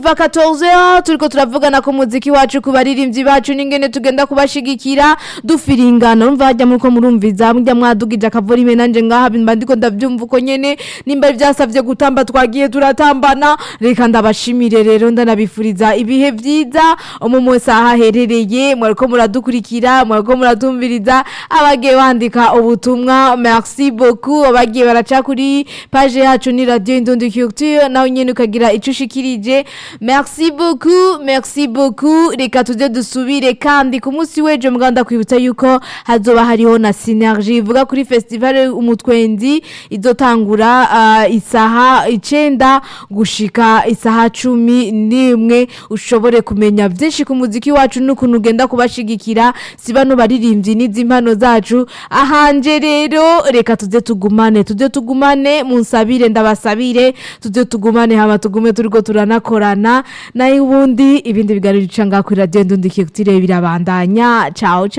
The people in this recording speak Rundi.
kuva 14 turiko turavugana ku muziki wacu ku baririmbyi bacu n'ingene tugenda kubashigikira dufiringana urumva hajya muriko murumviza mujya mwadugije akavorime nanje ngaha mba ndiko ndavyumva uko nyene nimba vyasavye gutamba twagiye turatambana reka ndabashimire rero ndanabifuriza ibihe vyiza umwe wese aho aherereye mwariko muradukurikira mwariko muratumviriza abagiye bandika ubutumwa merci beaucoup abagiye baraca kuri page yacu ni radio Indundi Culture nawe nyene ukagira ico ushikirije merci beaucoup merci beaucoup reka tuje dusubire kandi ku munsi w'ejo muganda kwibutsa yuko hazoba hariho na synergie ivuga kuri festival umutwendi izotangura uh, isaha icenda gushika isaha cumi n'imwe ushobore kumenya vyinshi ku muziki wacu n'ukuntu ugenda kubashigikira si bano baririmbyi n'izi mpano zacu ahanje rero reka tuze tugumane tuze tugumane munsabire ndabasabire tuze tugumane hama tugume turiko turanakorana nayo ubundi ibindi biganiro bica ngaho kuri radio ndundi kiyotire birabandanya ciao ciao